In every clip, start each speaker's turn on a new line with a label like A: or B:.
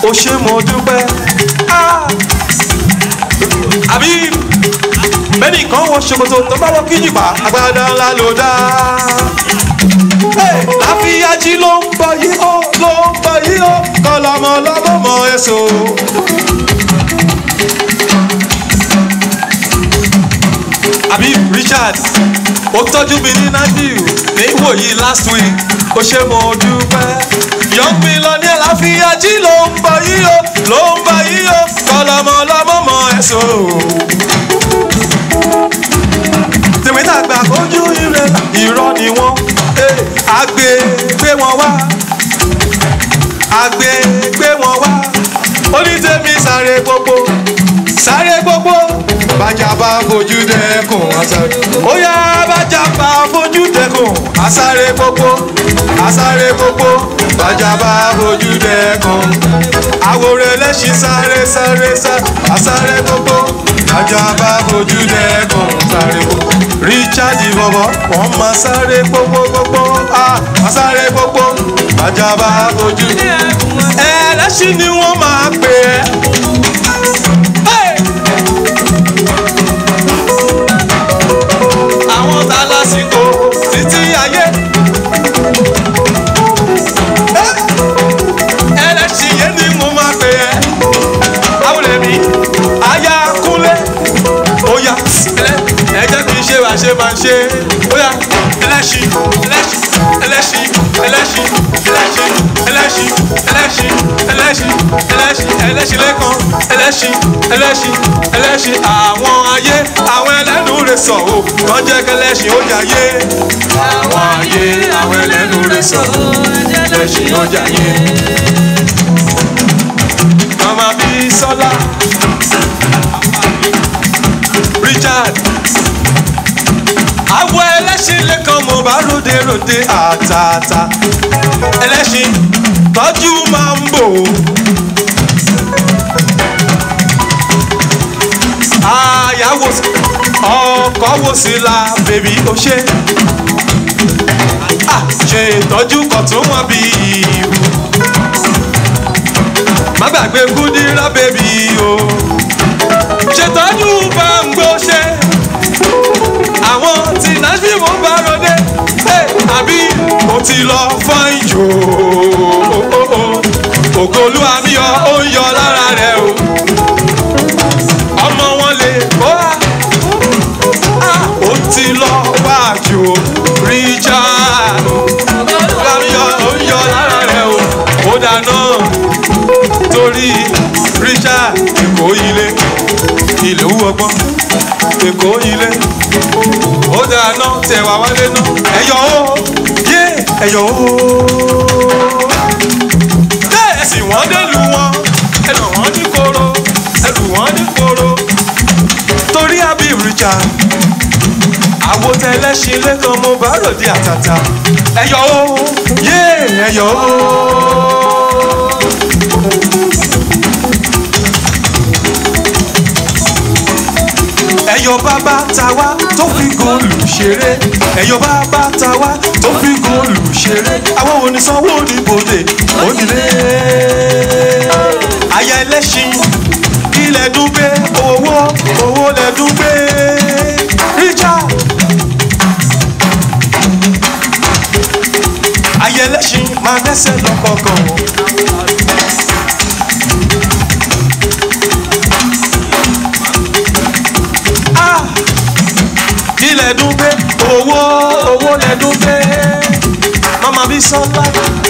A: ó ṣe mo dúpẹ́ Ah! àbí bẹ́ẹ̀ni kan wọ ṣòkòtò tó bá wọ kíjìpá agbádá ńlá ló dá Hey! láfíyájí ló ń bọ̀ yìí ó ló ń bọ̀ yìí ó kọlọmọ lọ́mọ èso. àbí richard ó tọ́jú mi ní nadiu ní ìwòyí last week ó ṣe mo dúpẹ́. young millionaire láfíyájí ló ń bọ̀ yìí ó ló ń bọ̀ yìí ó kọlọmọ lọ́mọ èso. tèmi dàgbà ojú ire irọ́ ni wọ́n àgbè gbé wọn wá àgbè gbé wọn wá onítẹ̀mí sáré gbogbo sáré gbogbo bàjá bá fojú dẹkùn àsáré ó yá bàjá bá fojú dẹkùn àsáré gbogbo àsáré gbogbo bàjá bá fojú dẹkùn àwòrán ẹlẹ́sìn sáré sáré sáré àsáré gbogbo bàjá bá fojú dẹkùn sáré gbogbo richard bọ̀bọ̀ wọ́n máa sáré gbogbo gbogbo ah máa sáré gbogbo bàjá bá fojú ẹlẹ́sìn ni wọ́n máa pè é. Hey! àwọn tá a lásìkò títí ayé. ẹlẹ́sìn yẹn ni mo máa pè ẹ́. àwòrán mi aya kúnlé óyá ẹ jẹ́ kí n ṣe wá ṣe máa ń ṣe óyá ẹlẹ́sìn ẹlẹ́sìn ẹlẹ́sìn ẹlẹ́sìn ẹlẹ́sìn ẹlẹ́sìn ẹlẹ́sìn ẹlẹ́sìn ẹlẹ́sìn ẹlẹ́sìn lẹ́kan ẹlẹ́sìn ẹlẹ́sìn ẹlẹ́sìn àwọn ayé àwọn ẹlẹ́nu rẹ̀ sọ̀ o wọ́n jẹ́ kẹlẹ́sìn ó jayé àwọn ayé àwọn ẹlẹ́nu rẹ̀ sọ̀ ẹlẹ́sìn ó jayé. mama bí sọlá richard awọ ẹlẹ́sìn lẹ́kan mo bá ròde ròde àtàtà ẹlẹ́sìn tọ́jú máa ń bò ó. àyàwó ọkọ̀ wò sí la bèbí ó ṣe. Ah, ṣe ìtọ́jú kan tó wọ́n bí ìwú. má gbàgbé kúdírá bèbí o. ṣètọ́jú bá ń gbó ṣe. àwọn tí nashville mo bá ròde. Hey, àbí mo ti lọ fọ́n ìjò. ògolú àmì ọ ó ń yọ lára rẹ o ọmọ wọn lè kó a ó ti lọ wájú richard láyọ ó ń yọ lára rẹ o ó dáná torí richard èkó ilé ilé wú ọgbọ́n èkó ilé ó dáná tẹwàá wálé náà ẹyọ ó yé ẹyọ ó bẹ́ẹ̀ sì wọ́n dé lu wọn ẹnà wọn ní koro ẹlù wọn ní koro torí àbí richard àwòtẹ́lẹ́sìn lẹ́kan mo bá ròde àtàtà ẹ̀yọ́ o yé ẹ̀yọ́ o. ẹ̀yọ́ bàbá tàwa tó fi góòlù ṣeré ẹ̀yọ́ bàbá tàwa tó fi góòlù ṣeré àwọn onísanwó oníbodè onílé aya ẹlẹ́sìn ilẹ̀ dúpẹ́ owó owó lẹ̀ dúpẹ́ richard aya ẹlẹ́sìn máa dẹ́sẹ̀ lọ́kọ̀ọ̀kan o. Ah! ilẹ̀ dúpẹ́ owó owó lẹ̀ dúpẹ́ mama bí sọ́lá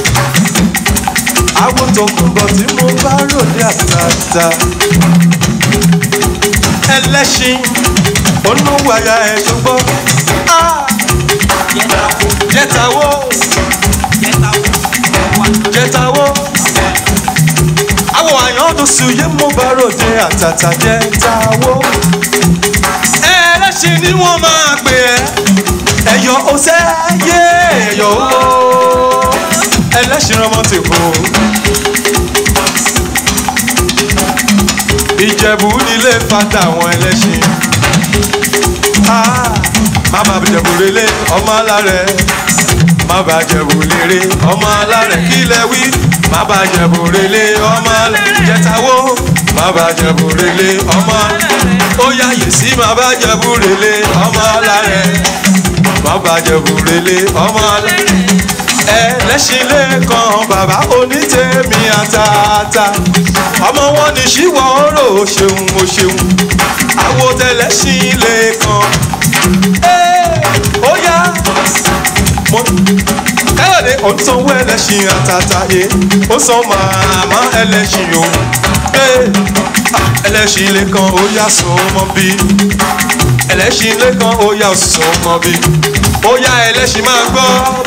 A: àwọn tó kún bọ̀ tí mo bá ròde àtàtà ẹlẹ́ṣin onúwàyà ẹ̀ ṣùgbọ́n jẹ́tàwó jẹ́tàwó àwọn àyàn tó sùyé mo bá ròde àtàtà jẹ́tàwó ẹlẹ́ṣin ni wọ́n máa pè ẹ́ ẹ̀yọ́ ọ̀sẹ̀ yé ẹ̀yọ́ ó ẹlẹ́ṣin ọmọ ti kú. ìjẹ̀bú nílé fata àwọn ẹlẹ́ṣin. Ah, màmá ìjẹ̀bú relé ọmọ alárẹ̀. má bá jẹ̀bù lérè ọmọ alárẹ̀ kílẹ̀ wí má bá jẹ̀bù relé ọmọ alárẹ̀ jẹ̀tàwó má bá jẹ̀bù relé ọmọ ó yáyè sí má bá jẹ̀bù relé ọmọ alárẹ̀ má bá jẹ̀bù relé ọmọ alárẹ̀ ẹlẹ́sìn lẹ́ẹ̀kan bàbá onítẹ̀mí àtàtà ọmọ wọn ní ṣíwọ́ ọ̀rọ̀ o ṣeun o ṣeun àwo tẹlẹ́sìn lẹ́ẹ̀kan ó yá mo káyọ̀dé ó ń sanwó ẹlẹ́sìn àtàtà ẹ̀ ó san màmá ẹlẹ́sìn o ẹlẹ́sìn lẹ́ẹ̀kan ó yá sọ mọ́ bí ẹlẹ́sìn lẹ́ẹ̀kan ó yá sọ mọ́ bí ó yá ẹlẹ́sìn máa gbọ́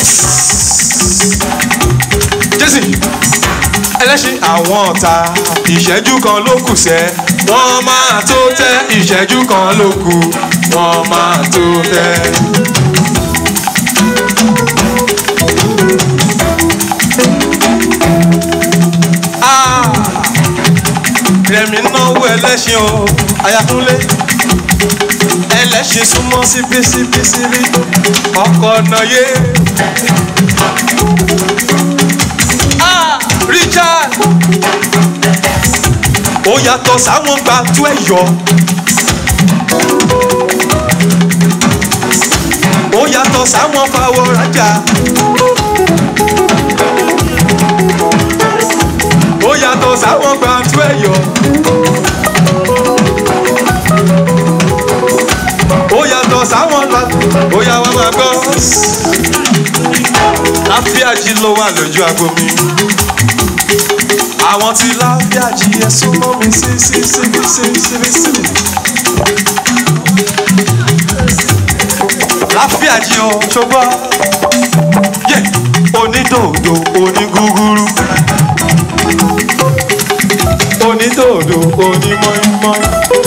A: jésì ẹlẹ́sìn àwọn ọ̀tá ìṣẹ́jú kan ló kù sẹ́ wọ́n máa tó tẹ́ ìṣẹ́jú kan ló kù wọ́n máa tó tẹ́. rẹ̀mí náwó ẹlẹ́sìn o ayatollah ẹlẹ́sìn súnmọ́ síbí síbí síbí ọkọ̀ ọ̀nà yé. Richard ó yàtọ̀ sáwọn gba tú ẹ̀yọ́ ó yàtọ̀ sáwọn fàwọ̀ rajà ó yàtọ̀ sáwọn gba tú ẹ̀yọ́ ó yàtọ̀ sáwọn gba ó yà wá máa gbọ́ láfíàjì ló wà lójú aago mi àwọn tí láfíàjì ẹ súnmọ́ mi sí sí síbi síbi síbi síbi. láfíàjì o ṣùgbọ́n yẹ onídòdò onígúgúrú onídòdò onímọ̀ọ́mọ́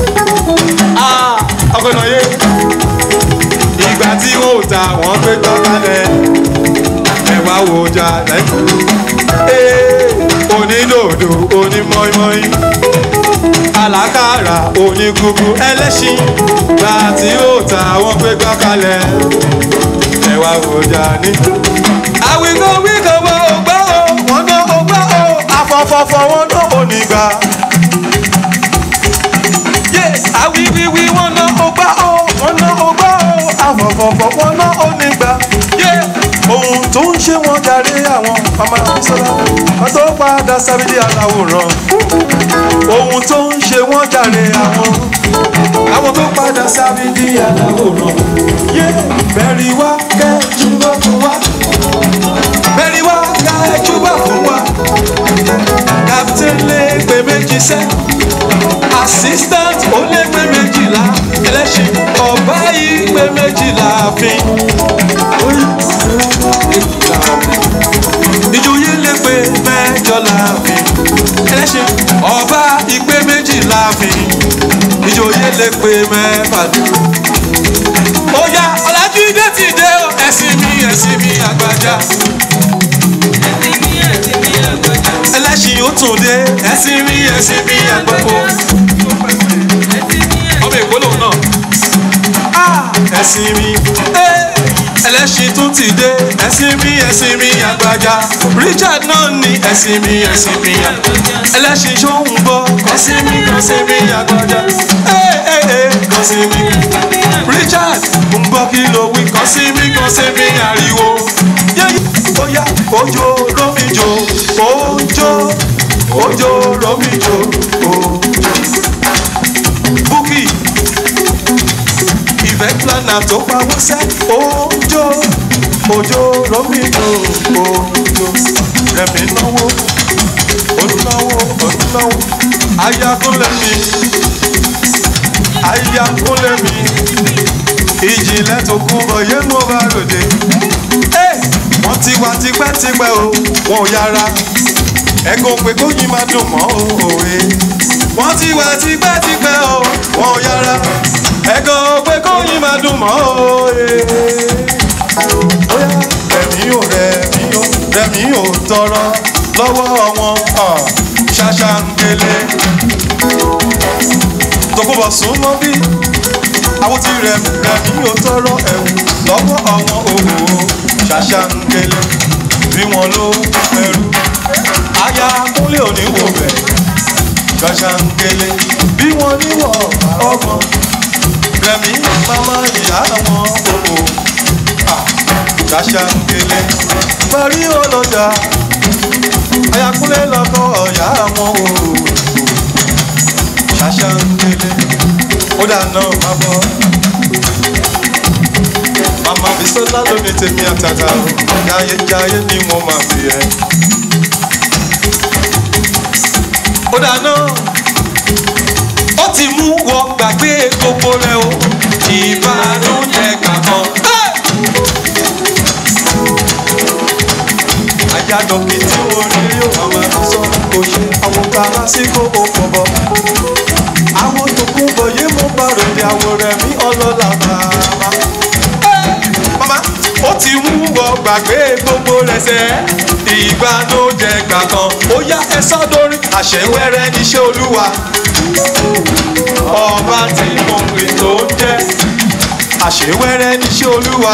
A: ọkọ̀nà yé ìgbà tí wọn ò ta wọn gbé gbọ́ kalẹ̀ ẹ wá wo ọjà lẹ́kọ̀ọ́ onídòdò onímọ̀ọ́mọ́í alákàrà onígugu ẹlẹ́ṣin gbà tí ó ta wọ́n gbé gbá kalẹ̀ ẹ wá wòjà ní. àwìkọ́ wíkọ̀ wọ ògbà o wọ́n ná ògbà o afọ́fọ́fọ́ wọn ná onígbà. àwìwíwí wọn ná ògbà o wọ́n ná ògbà o afọ́fọ́fọ́ wọn ná onígbà. ohun tó ń ṣe wọn jàre àwọn mama bisola wọn tó padà sábìdí aláwòrán ohun tó ń ṣe wọn jàre àwọn àwọn tó padà sábìdí aláwòrán yé bẹ̀rì wá kẹ́júbọ̀ fún wa bẹ̀rì wá kẹ́júbọ̀ fún wa captain lè pè méjì sẹ́ assistant ó lè pè méjìlá ẹlẹ́sìn ọ̀bá yìí pè méjìlá fi ìjòyè lè pè mẹ́jọ láàfin ẹlẹ́sìn ọba ìpè méjì láàfin ìjòyè lè pè mẹ́fà dé. ó yá ọ̀làjídé ti dé o ẹ̀sìn mi ẹ̀sìn mi àgbàjá. ẹlẹ́sìn ó tún dé ẹ̀sìn mi ẹ̀sìn mi àgbàpọ̀. ọmọ èkó lòun náà. ẹ̀sìn mi ẹlẹ́sìn tún ti dé ẹ̀sìn mi ẹ̀sìn mi àgbàjá Richard náà ní ẹ̀sìn mi ẹ̀sìn mi àgbàjá ẹlẹ́sìn ṣóhun gbọ́ ẹ̀sìn mi ẹ̀sìn mi àgbàjá kọ́sìn mi Richard ń gbọ́ kí ló wí kọ́sìn mi kọ́sìn mi ariwo bóyá ojo romijo ojo ojo romijo ojo Bukky ìfẹ́ plana tó pawó sẹ́ òjò òjò rọ́mìnà òjò rẹ̀mí náwó olùnáwó olùnáwó ayakúnlẹ̀ mi ayakúnlẹ̀ mi ìjìnlẹ̀ tó kú bọ̀ yé mo bá ròde wọ́n ti wá tipẹ́tipẹ́ o wọn ò yára ẹ̀gùn pé kóyin máa dùn mọ́ òwe wọ́n ti wá tipẹ́tipẹ́ o wọn ò yára ẹ̀gàn pé kóyin máa dùn mọ́ òye. bóyá rẹ̀mí ò rẹ̀mí ò rẹ̀mí ò tọrọ lọ́wọ́ wọn ṣàṣàǹgẹ̀lẹ̀. tòkúbọ̀ sún mọ́ bí àwọn ti rẹ̀mí rẹ̀mí ò tọrọ ẹ̀wù lọ́wọ́ àwọn òwò ṣàṣàǹkẹlẹ bí wọn ló ẹrú aya kúnlẹ̀ oníwò bẹ̀ ṣàṣàǹkẹlẹ bí wọn níwọ̀ ọmọ rẹ̀mí mama ìyá wọn òkò ṣàṣàǹkẹlẹ parí ọlọ́jà aya kúnlẹ̀ lọ́kọ̀ ọ̀yá wọn òkò ṣàṣàǹkẹlẹ ó dáná má bọ́ mama bisola lómi tèmi àtàtà o jayé jayé ni mo máa fi ẹ. ó dáná ó ti mú wọ gbàgbé gbogbo rẹ o ìbànújẹ́ kankan. ajá dọ̀kì tí mo rí yóò mama sọ kò ṣe àwọn ká lásìkò ó pọ̀ bọ̀. àwọn tó kún bọ̀ yé mo bá ròde àwọn rẹ̀ mí ọlọ́lá bàbá mama ó ti mú wọ gbàgbé gbogbo rẹsẹ̀ ìbànújẹ́ gbà kan ó yá ẹ sọ́dọ̀rí àṣẹwẹ́rẹ́ níṣẹ́ olúwa ọba tí mo pè tó ń jẹ́ àṣẹwẹ́rẹ́ níṣẹ́ olúwa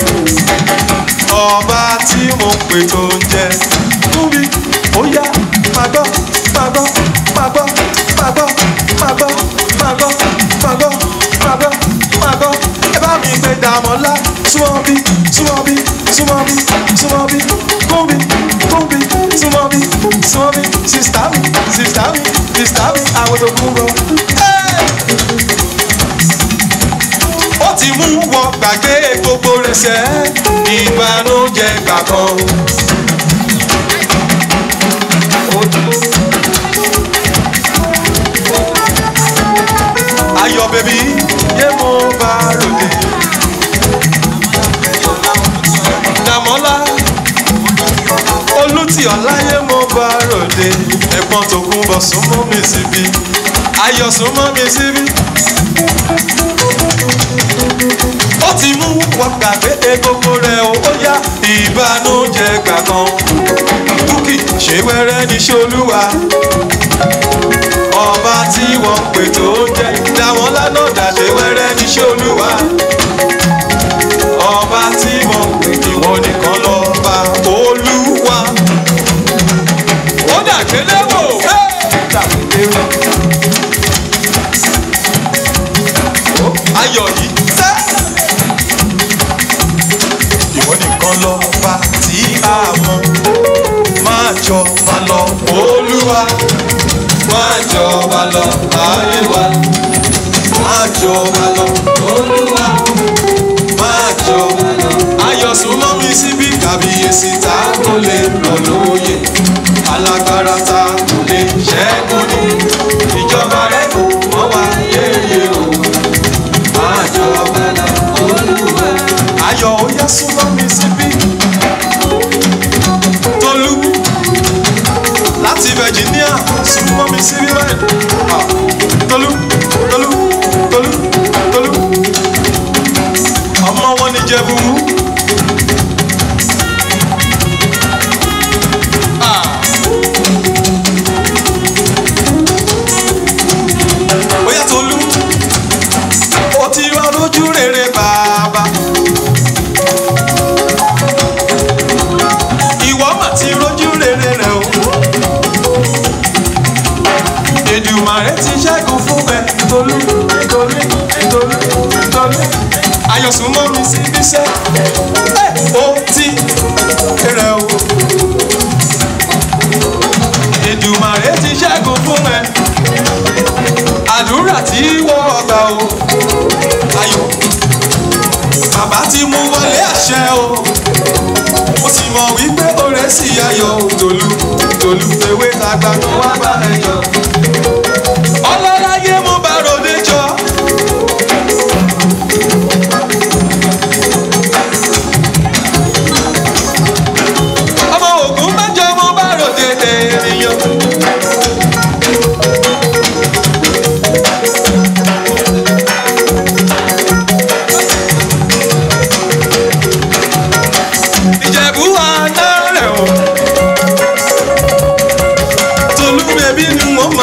A: ọba tí mo pè tó ń jẹ́ túbí ó yá máa gbọ́ máa gbọ́ máa gbọ́ máa gbọ́ máa gbọ́ máa gbọ́ máa gbọ́ máa gbọ́ máa gbọ́ ẹ bá mi gbé dàmọ́lá súnmọ́ bí súnmọ́ bí súnmọ́ bí súnmọ́ bí kúnbí kúnbí súnmọ́ bí súnmọ́ bí sista mi sista mi sista mi àwọn tó kún bọ̀. ó ti mú wọ gbàgbé gbogbo rẹ̀ sẹ́ ìbànújẹ́ gbà kan. ayọ̀ bèbí yé mo bá ròde. Dàmọ́lá olùtì ọ̀láyé mo bá ròde. Ẹ̀gbọ́n tó kún bọ̀ súnmọ́ mi síbí. Ayọ̀ súnmọ́ mi síbí. Ó ti mú wọn gbàgbé egbogbo rẹ̀ o, ó yá ìbànújẹ́ gbà kan. Búkì ṣé wẹ́rẹ́ ní ṣolúwa ọba tí wọ́n pè tó jẹ́ dáwọn lánà dàṣẹ wẹ́rẹ́ níṣẹ́ olúwa ọba tí wọ́n pè ìwọ nìkan lọ́ba olúwa ó dàgbélé wò dàgbélé wò ayọ̀ yìí tẹ́ ìwọ nìkan lọ́ba tí a mọ̀ máa jọ máa lọ olúwa máa jọba lọ ayé wa máa jọba lọ olúwa máa jọba lọ. ayọ̀ súnmọ́ mi síbí kàbíyèsí tá kò lè lọ lóye alágbára tá kò lè ṣẹ́gun ní ìjọba rẹ̀ kò mọ́ wá yéye o máa jọba lọ olúwa. ayọ̀ ó yá súnmọ́ mi síbí tolú láti virginia súnmọ́ mi sí rírẹ́ tolú tolú tolú tolú ọmọ wọn ní jẹ̀bú. Oya Tolú, ó ti wá lójú rere bàbá. Ìwọ mà ti rójú rere rẹ o. Èdùmàrè ti ṣẹ́gun fún ẹ tolú tolú tolú tolú. Ayọ̀sùn mọ́ mi sí bíṣẹ́. Ẹ ó ti rẹ̀ o. Èdùmàrè ti ṣẹ́gun fún ẹ. Àdúrà tí wọ́n gbà o. Ayọ̀ bàbá ti mú wọlé àṣẹ o. Mo sì mọ̀ wípé oore sì ayọ̀ o. Tolú tolú ewé tàgbà tó wá bá ẹ jọ ọlọ́láyé mo bá ròde jọ. ọmọ ògùn mẹ́jọ mo bá ròde ènìyàn. ìjẹ̀bú àná rẹ̀ o. tolú bèbí ni mo máa.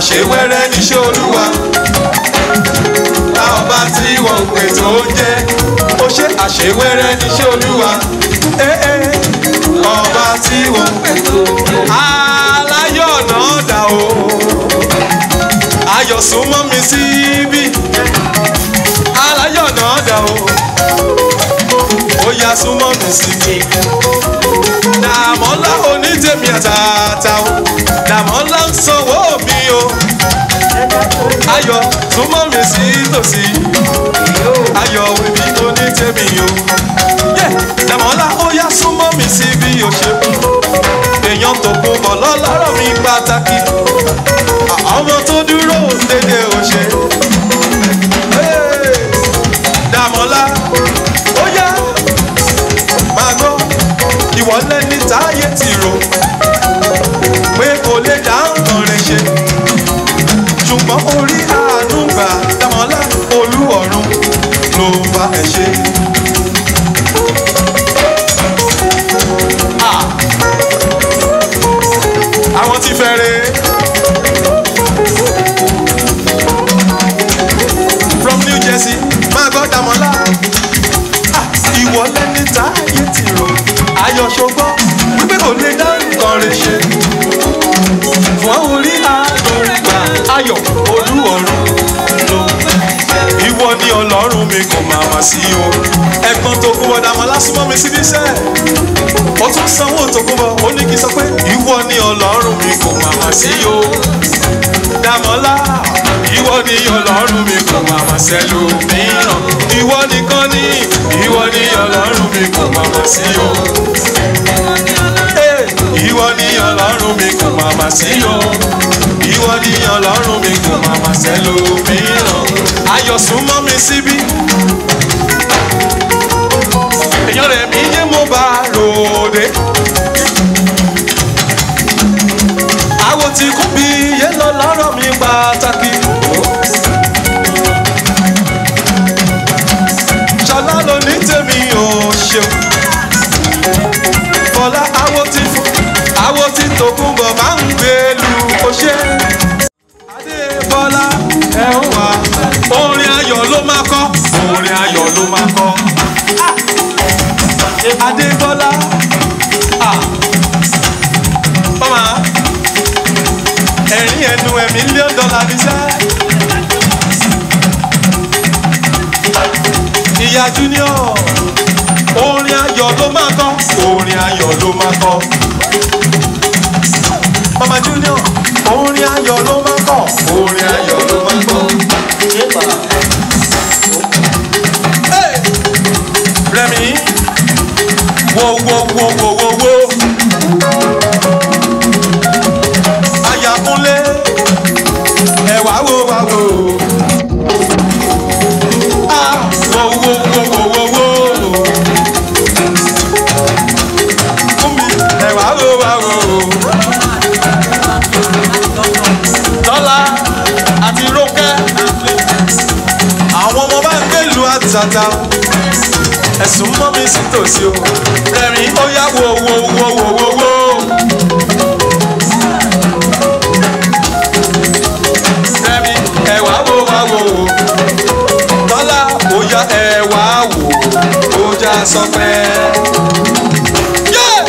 A: àṣewẹ́rẹ́ níṣẹ́ olúwa ọba tí wọ́n pè tó jẹ́ ó ṣe àṣewẹ́rẹ́ níṣẹ́ olúwa Eh, eh. ọba tí wọ́n pè tó jẹ́ aláyọ̀ náà dà o ayọ̀ súnmọ́ mi síbí aláyọ̀ náà dà o ó yá súnmọ́ mi síbí dàmọ́lá onítèmi àtàtà o dàmọ́lá ń sanwó mi o ayọ̀ súnmọ́ mi sí tòsí ayọ̀ òbí onítèmi o yẹ dàmọ́lá ó yá súnmọ́ mi sí bí o ṣe èèyàn tó kún bọ̀ lọ́lọ́rọ̀ mi pàtàkì ọmọ tó dúró dédé o ṣe Hey! dàmọ́lá ó yá máa gbọ́ ìwọ lẹ́ni táyé ti rò pé kò lè dá nǹkan rẹ̀ ṣe ṣùgbọ́n orí àánú gbà dámọ́lá olú ọ̀run ló bá ẹ ṣe. Ah! àwọn tí fẹ́rẹ̀ from New Jersey máa gbọ́ dámọ́lá Ah! ìwọ lẹ́ni táyé ti rò ayọ̀ ṣogbọ́ wípé kò lè dá nǹkan rẹ̀ ṣe fún orí àdùnkà ayọ̀ olú ọ̀run ló ìwọ ni ọlọ́run mi kò máa mà sí o ẹ̀gbọ́n tó kún bọ̀ dàmọ́ lásùmọ́ mi síbi iṣẹ́ ó tún sanwó tó kún bọ̀ ó ní kí n sọ pé ìwọ ni ọlọ́run mi kò máa mà sí o dàmọ́lá ìwọ ni ọlọ́run mi kò máa mà sẹ́lò mìíràn ìwọ nìkan ni ìwọ ni ọlọ́run mi kò máa mà sí o ìwọ ni ọlọ́run mi kò máa mà sí o ìwọ ni ọlọ́run mi kò máa mà sẹ́lòmíràn ayọ̀ súnmọ́ mi síbí èèyàn rẹ̀ mí yé mo bá ròde àwo tí kún bí yé lọ lọ́rọ̀ mi pàtàkì ṣọlá ló ní tèmi ò ṣeun fọlá awo ti fún awo ti tòkun bọ̀ máa ń gbé lu oṣé. adébọ́lá ẹ ń wá orin ayọ̀ ló máa kọ́ orin ayọ̀ ló máa kọ́. adébọ́lá ọmọ ẹ̀rín ẹnu ẹ̀ mílíọ̀nù dọ́là ní sẹ́. ìyá junior orin ayọ̀ ló máa kọ́ orin ayọ̀ ló máa kọ́. mama junior orin ayọ̀ ló máa kọ́ orin ayọ̀ ló máa kọ́. Hey! rẹmi wo wo wo wo wo wo ayakunle ẹ wá wo wá wo. Ah, wo wo wo wo wo wo fún mi ẹ wá wò wá wò. Tọ́lá àti Rónkẹ́ àwọn ọmọ bá ń gbèlú àtàtà ẹ̀sùn mọ́ mi sí tòsí o rẹ̀rìn ó yá wò wò wò wò wò wò. Rẹ̀rìn ẹ wá wò wá wò. Tọ́lá ó yá ẹ wá wò ó já sọ pé. Yeah!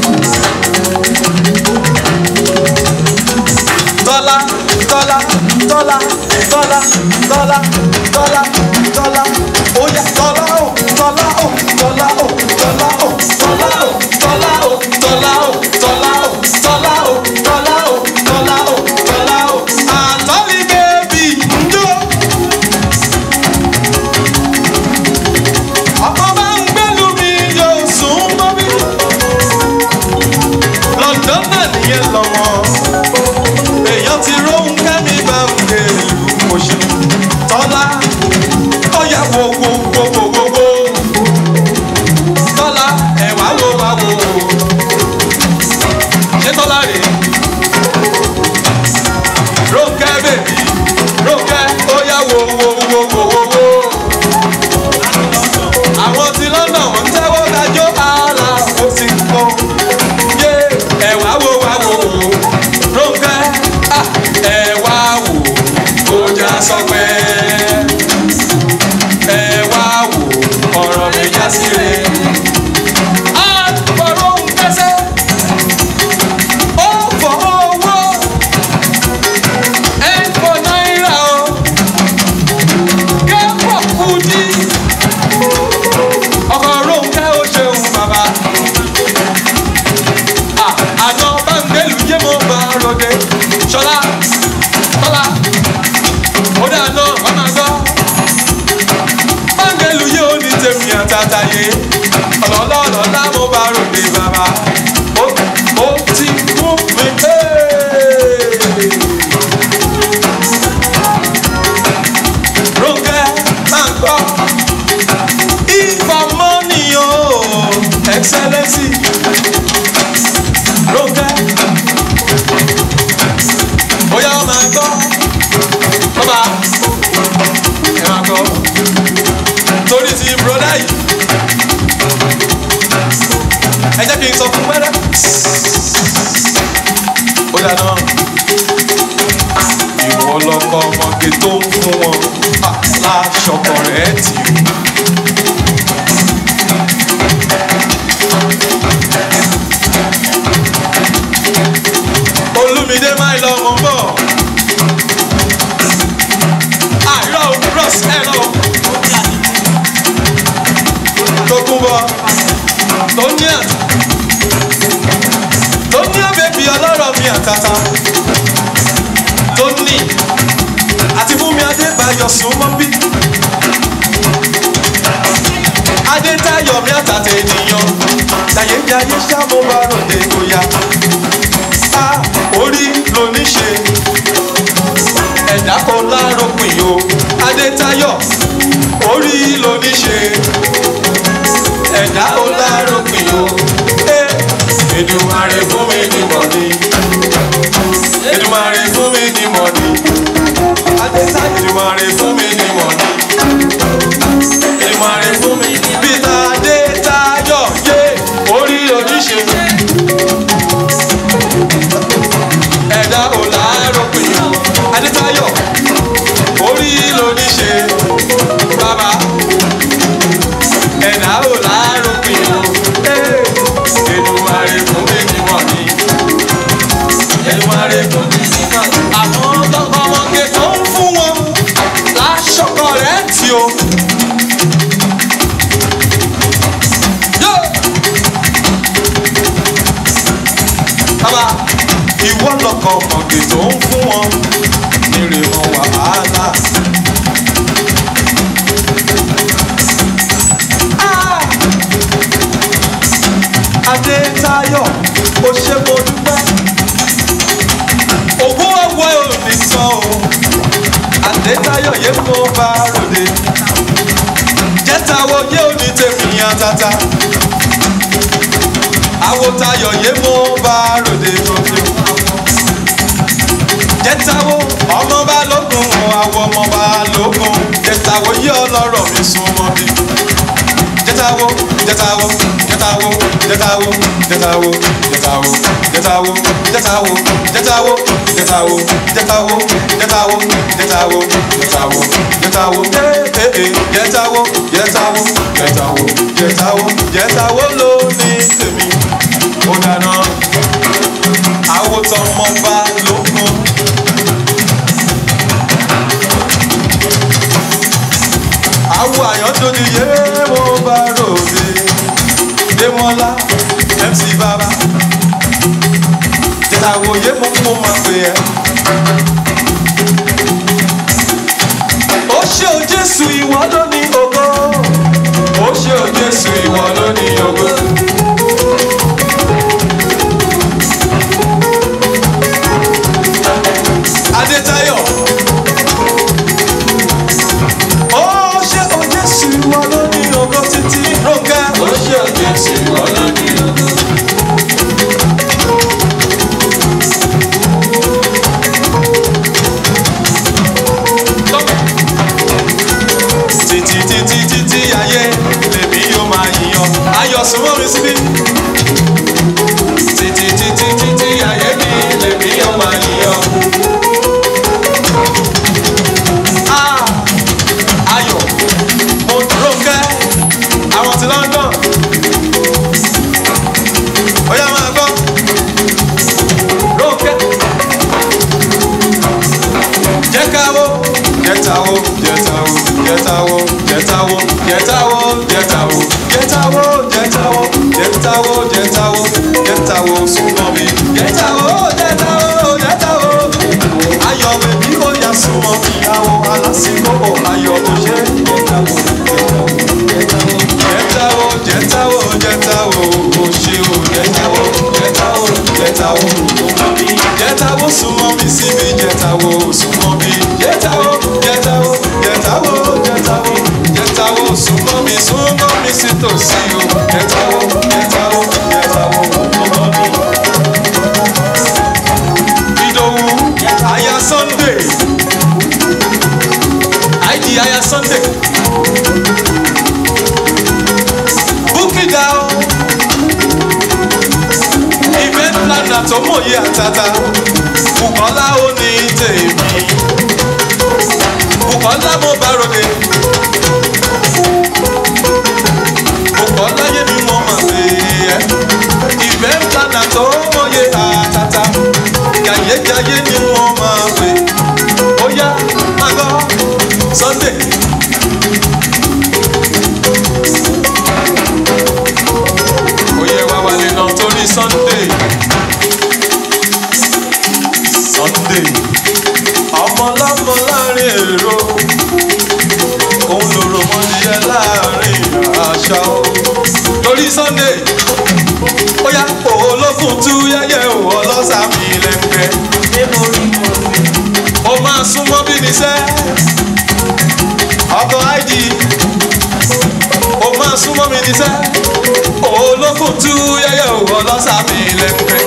A: Tọ́lá Tọ́lá Tọ́lá Tọ́lá Tọ́lá Tọ́lá Tọ́lá ó yá Tọ́lá o Tọ́lá o Tọ́lá o Tọ́lá o Tọ́lá o Tọ́lá o Tọ́lá o Tọ́lá o Tọ́lá o Tọ́lá o Tọ́lá o Tọ́lá o àtọ́lí bèbí njó. ọkọ bá ń gbẹ́lu mi yóò sùn mọ́ mi. London náà nìyẹn lọ́mọ èèyàn ti róhun kẹ́mi bá ń gbé ìlú oṣù tọ́lá ọ̀yà wo wo wo wo wo wo kí n sọ fún wẹ́rẹ́. ó dáná ìwọ lọkọ ọmọge tó ń fún wọn láṣọkọ rẹ tì í. olùmídé máa lọ mọ bọ. àìrọ̀ bros ẹ̀ lọ. tó kún bọ tó ní à tó ní àbẹ̀bí ọlọ́rọ̀ mi àtàtà tó ní àti fún mi adébáyọ̀ súnmọ́ bí. adétayọ̀ mi àtàtà ènìyàn jàyéjàyé ṣàmúbáròde bóyá a orí lóníṣe ẹ̀dá kan láròpin o adétayọ̀ orí lóníṣe ẹ̀dá kan láròpin o Èdùmàrè fún mi ní mọ̀ni Èdùmàrè fún mi ní mọ̀ni adétayọ̀ Èdùmàrè fún mi ní mọ̀ni Èdùmàrè fún mi ní peter adétayọ̀ yé orí lóníṣe. ẹ̀dá ò láàárọ̀ pé adétayọ̀ orí ló ní ṣe bàbá ẹ̀dá ò láàárọ̀ pé Èdùmàrè fún mi ní mọ̀ ní Èdùmàrè fún mi ní mọ̀ ní. àwọn ọmọge tó ń fún wọn láṣọkọ rẹ̀ tí o. Yo! Bàbá ìwọ lọkọ ọmọge tó ń fún wọn nírè wọn wàhálà. Ah! Adétayọ̀ ó ṣe mo dúpẹ́ ògùn ọwọ́ ò ní sọ o Adétayọ̀ yé mo bá ròde jẹ́tàwọ̀ yé ò ní tèmi àtàtà àwòtayọ̀ yé mo bá ròde tuntun. jẹ́tàwó ọmọ bá lógun àwọ̀ ọmọ bá lógun jẹ́tàwó yí ọlọ́rọ̀ mi súnmọ́ bí. jẹ́tàwó jẹ́tàwó jẹ́tàwó jẹ́tàwó jẹ́tàwó jẹ́tàwó jẹ́tàwó jẹ́tàwó jẹ́tàwó jẹ́tàwó jẹ́tàwó jẹ́tàwó jẹ́tàwó jẹ́tàwó jẹ́tàwó ee jẹ́tàwó jẹ́tàwó jẹ́tàwó jẹ́tàwó jẹ́tàwó ló ní tèmi ó dáná àwòtán mọ́ bá lókun. àwọ̀ àyàndóni yé mo bá ròde démọ́lá mc bàbá jẹ́tàwó yé mo kó máa pè ẹ́. ó ṣe ò jésù ìwọ ló ní ògo ó ṣe ò jésù ìwọ ló ní ògo. Adétayọ̀. Ó ṣe o Jésù ìwọ ló ní ògo títí Rónkẹ́. Ó ṣe o Jésù ìwọ ló ní ògo. Títí títí títí ayé lèmi yóò máa yíyan. Ayọ̀ súnmọ́ mi síbí. Títí títí títí ayé mi lèmi yóò máa yíyan. Ah, ayọ̀ mo Rónkẹ́ àwọn ti London ó yá máa gbọ́ Rónkẹ́ jẹ́káwó jẹ́táwó jẹ́táwó jẹ́táwó jẹ́táwó jẹ́táwó jẹ́táwó jẹ́táwó jẹ́táwó jẹ́táwó jẹ́táwó jẹ́táwó súnmọ́ mi jẹ́táwó jẹ́táwó jẹ́táwó ayọ̀ bèbí ó yá súnmọ́ mi àwọ̀ alásìkò ayọ̀ kò ṣe jẹ́táwó jẹ́táwó jẹ́táwó jẹ́táwó kò ṣe o jẹ́táwó jẹ́táwó jẹ́táwó jẹ́táwó súnmọ́ mi síbi jẹ́táwó súnmọ́ mi jẹ́táwó jẹ́táwó jẹ́táwó jẹ́táwó jẹ́táwó súnmọ́ mi súnmọ́ mi sí tòsí o jẹ́táwó jẹ́táwó jẹ́táwó súnmọ́ mi. Ìdòwú aya Sunday àìdí aya Sunday tó mòye àtàtà Bùkọ́lá ó ní tèmi Bùkọ́lá mo bá ròde Bùkọ́lá yé mi mo mà pé ẹ́ ìfẹ́ ńlá tó mòye àtàtà jàyéjàyé ni wọ́n máa pè ó yá máa gbọ́ Sunday. Oyè wa wà lè nà torí Sunday. Sunday. Ọmọ lọ́mọ láàrin èrò. Òun lòrò mọ́díyẹ láàrin àṣà o. Torí Sunday. Ó yá olókùn tú yẹ́yẹ́ o ọlọ́sàmì lẹ́gbẹ̀ẹ́. Ó máa súnmọ́ bí níṣẹ́. Ọkọ̀ ID ó máa súnmọ́ mi níṣẹ́ olókùn tú yẹ́yẹ́ òwò lọ́sàmì lẹ́gbẹ́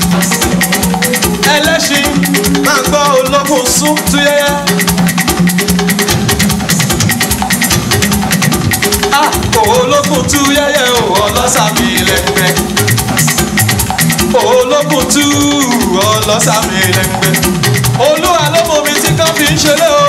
A: ẹlẹ́ṣin máa gbọ́ olókùn sún tú yẹ́yẹ́ ah olókùn tú yẹ́yẹ́ òwò lọ́sàmì lẹ́gbẹ́ olókùn tú ọlọ́sàmì lẹ́gbẹ́ olúwa ló mọ mi tí kan fi ń ṣeré o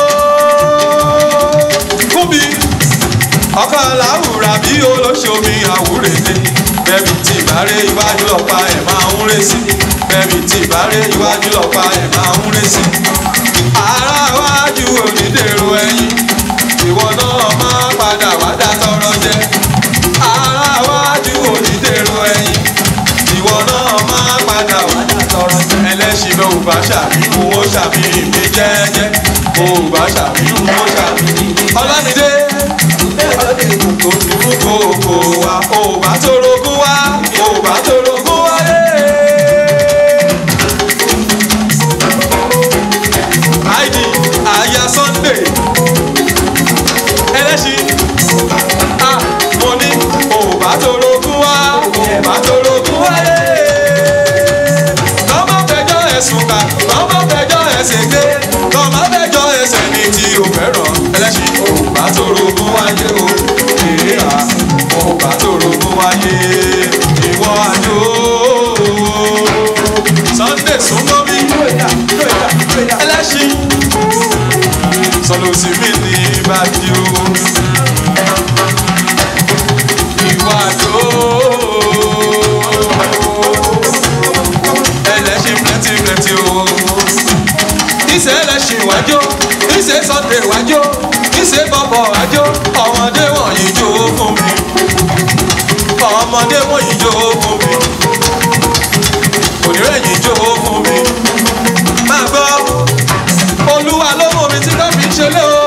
A: fún mi ọkọ làwùrà bí olóṣomi àwúrèdè bẹ́ẹ̀ni tí ìbárẹ̀ iwájú lọ́pa ẹ̀ máa ń rè sí bẹ́ẹ̀ni tí ìbárẹ̀ iwájú lọ́pa ẹ̀ máa ń rè sí. ara wájú onídèrò ẹyin ìwọ náà máa padà wá dá tọrọ jẹ. ara wájú onídèrò ẹyin ìwọ náà máa padà wá dá tọrọ jẹ. ẹlẹ́sìn bẹ́ẹ̀ ò bá ṣàbíkú ó ṣàbíyí mi jẹ́jẹ́ ò bá ṣàbíkú ó ṣàbíyí. ọlámídé kòkòkò wa ò bá torogún wá ò bá torogún wá yé. ID aya Sunday ẹlẹ́sìn a mo ní ò bá torogún wá ò bá torogún wá yé. lọ́mọ fẹjọ́ ẹ̀sùn ká lọ́mọ fẹjọ́ ẹ̀sìn gbé lọ́mọ fẹjọ́ ẹ̀sẹ̀ ní tí o fẹ́ràn ẹlẹ́sìn ò bá torogún wá yé o ìhà ọba tó rogún wáyé ìwọ àjò Sunday súnmọ́ mi ẹlẹ́ṣin sọlọ sí mi ní ìbàdí o ìwọ àjò ẹlẹ́ṣin plenty plenty o ìṣe ẹlẹ́ṣin wájó ìṣe Sunday wájó ìṣe bọ̀bọ̀ wájó ọmọdé wọ̀nyí jó fún mi ọmọdé wọ̀nyí jó fún mi onírẹ̀yìn jó fún mi máa gbọ́ olúwa ló mú mi tí ká fi ṣe lé o.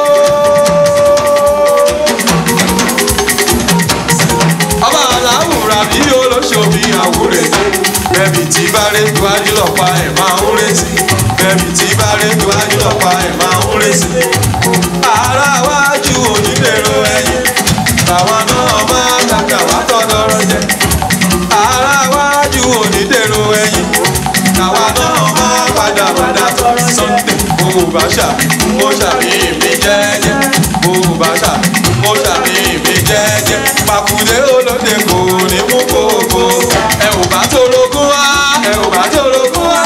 A: ọba aláwùrà bí olóṣòbí àwúrẹ́ bẹ́ẹ̀ni tí bá rẹ̀ iwájú lọ́pàá ẹ̀ máa ń rẹ̀ sí bẹ́ẹ̀ni tí bá rẹ̀ iwájú lọ́pàá ẹ̀ máa ń rẹ̀ sí ara wájú onídèrò ẹ̀yìn làwọn náà máa kàkà wá tọ́lọ́rọ́ jẹ ara wájú onídèrò ẹ̀yìn làwọn náà máa padà padà Sunday bó bá ṣàbí mo ṣàbí mi jẹ́jẹ́ bó bá ṣàbí mo ṣàbí mi jẹ́jẹ́ pàkúndé olóde kò ní mú kókó ẹ ò bá tó rogún wá ẹ ò bá tó rogún wá